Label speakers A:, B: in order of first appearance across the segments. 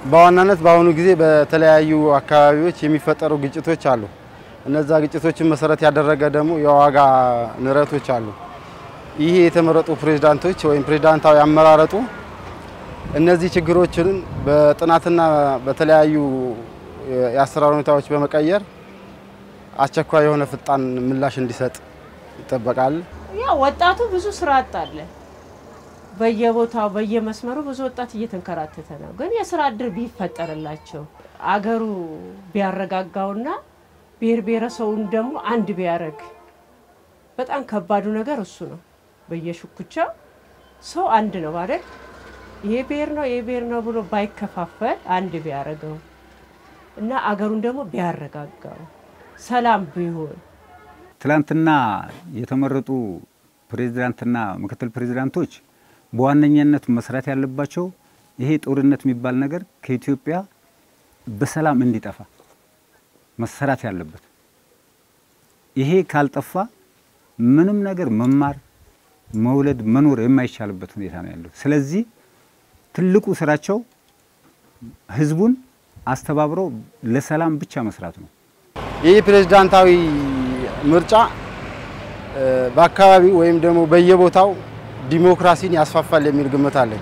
A: በዋናነት በአሁኑ ጊዜ በተለያዩ አካባቢዎች የሚፈጠሩ ግጭቶች አሉ። እነዛ ግጭቶችን መሰረት ያደረገ ደግሞ የዋጋ ንረቶች አሉ። ይህ የተመረጡ ፕሬዝዳንቶች ወይም ፕሬዝዳንታዊ አመራረጡ እነዚህ ችግሮችን በጥናትና በተለያዩ የአሰራር ሁኔታዎች በመቀየር አስቸኳይ የሆነ ፈጣን ምላሽ እንዲሰጥ ይጠበቃል።
B: ያ ወጣቱ ብዙ ስራ አጣለ። በየቦታው በየመስመሩ ብዙ ወጣት እየተንከራተተ ነው። ግን የስራ እድል ቢፈጠርላቸው አገሩ ቢያረጋጋውና ብሔር ብሔረሰቡን ደግሞ አንድ ቢያደርግ በጣም ከባዱ ነገር እሱ ነው። በየሽኩቻው ሰው አንድ ነው ማለት ይሄ ብሔር ነው ይሄ ብሔር ነው ብሎ ባይከፋፈል አንድ ቢያደርገው እና አገሩን ደግሞ ቢያረጋጋው ሰላም ቢሆን
C: ትላንትና የተመረጡ ፕሬዝዳንትና ምክትል ፕሬዝዳንቶች በዋነኛነት መስራት ያለባቸው ይሄ ጦርነት የሚባል ነገር ከኢትዮጵያ በሰላም እንዲጠፋ መሰራት ያለበት። ይሄ ካልጠፋ ምንም ነገር መማር፣ መውለድ፣ መኖር የማይቻልበት ሁኔታ ነው ያለው። ስለዚህ ትልቁ ስራቸው ህዝቡን አስተባብረው ለሰላም ብቻ መስራት ነው።
A: ይህ ፕሬዝዳንታዊ ምርጫ በአካባቢው ወይም ደግሞ በየቦታው ዲሞክራሲን ያስፋፋል የሚል ግምት አለኝ።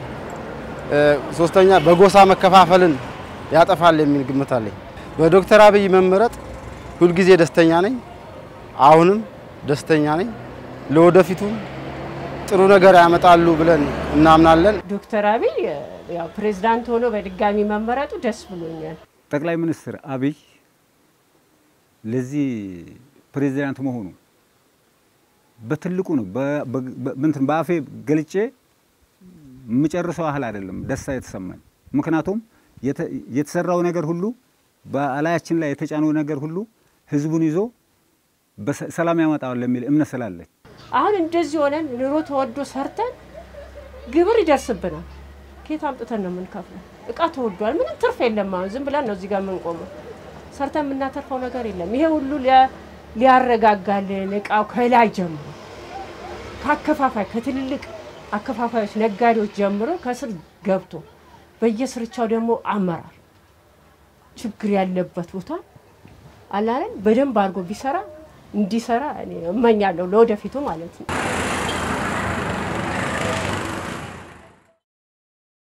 A: ሶስተኛ በጎሳ መከፋፈልን ያጠፋል የሚል ግምት አለኝ። በዶክተር አብይ መመረጥ ሁልጊዜ ደስተኛ ነኝ። አሁንም ደስተኛ ነኝ። ለወደፊቱም ጥሩ ነገር ያመጣሉ ብለን እናምናለን።
B: ዶክተር አብይ ያው ፕሬዝዳንት ሆኖ በድጋሚ መመረጡ ደስ ብሎኛል።
C: ጠቅላይ ሚኒስትር አብይ ለዚህ ፕሬዚዳንት መሆኑ በትልቁ ነው። እንትን በአፌ ገልጬ የምጨርሰው ያህል አይደለም ደስታ የተሰማኝ። ምክንያቱም የተሰራው ነገር ሁሉ በላያችን ላይ የተጫነው ነገር ሁሉ ህዝቡን ይዞ ሰላም ያመጣዋል የሚል እምነት ስላለኝ
B: አሁን እንደዚህ ሆነን ኑሮ ተወዶ ሰርተን ግብር ይደርስብናል። ከየት አምጥተን ነው የምንከፍለው? እቃ ተወዷል። ምንም ትርፍ የለም። አሁን ዝም ብለን ነው እዚህ ጋር የምንቆመው። ሰርተን የምናተርፈው ነገር የለም። ይሄ ሁሉ ሊያረጋጋልን እቃው ከላይ ጀምሮ ከአከፋፋይ ከትልልቅ አከፋፋዮች ነጋዴዎች ጀምሮ ከስር ገብቶ በየስርቻው ደግሞ አመራር ችግር ያለበት ቦታ አላለን በደንብ አድርጎ ቢሰራ እንዲሰራ እኔ እመኛለሁ ለወደፊቱ ማለት ነው።